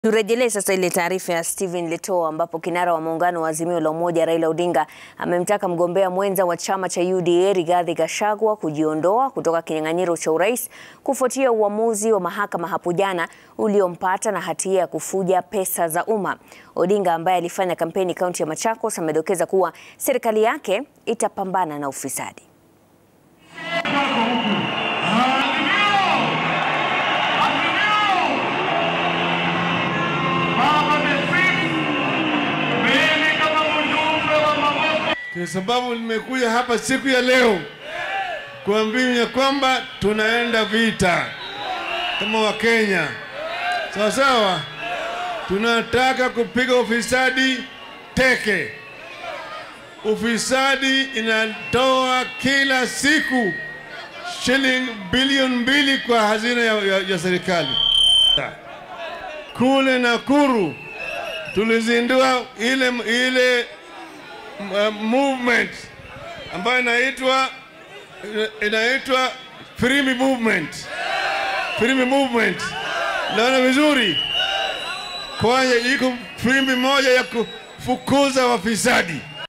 Turejelee sasa ile taarifa ya Stephen Letoo ambapo kinara wa muungano wa Azimio la Umoja Raila Odinga amemtaka mgombea mwenza wa chama cha UDA Rigathi Gachagua kujiondoa kutoka kinyang'anyiro cha urais kufuatia uamuzi wa mahakama hapo jana uliompata na hatia ya kufuja pesa za umma. Odinga ambaye alifanya kampeni kaunti ya Machakos amedokeza kuwa serikali yake itapambana na ufisadi. Kwa sababu nimekuja hapa siku ya leo kuambia ya kwamba tunaenda vita kama Wakenya, sawa sawa. Tunataka kupiga ufisadi teke. Ufisadi inatoa kila siku shilingi bilioni mbili kwa hazina ya, ya, ya serikali. Kule Nakuru tulizindua ile ile uh, movement ambayo inaitwa inaitwa Free movement. Free movement. Naona vizuri. Kwanza iko free moja ya kufukuza wafisadi.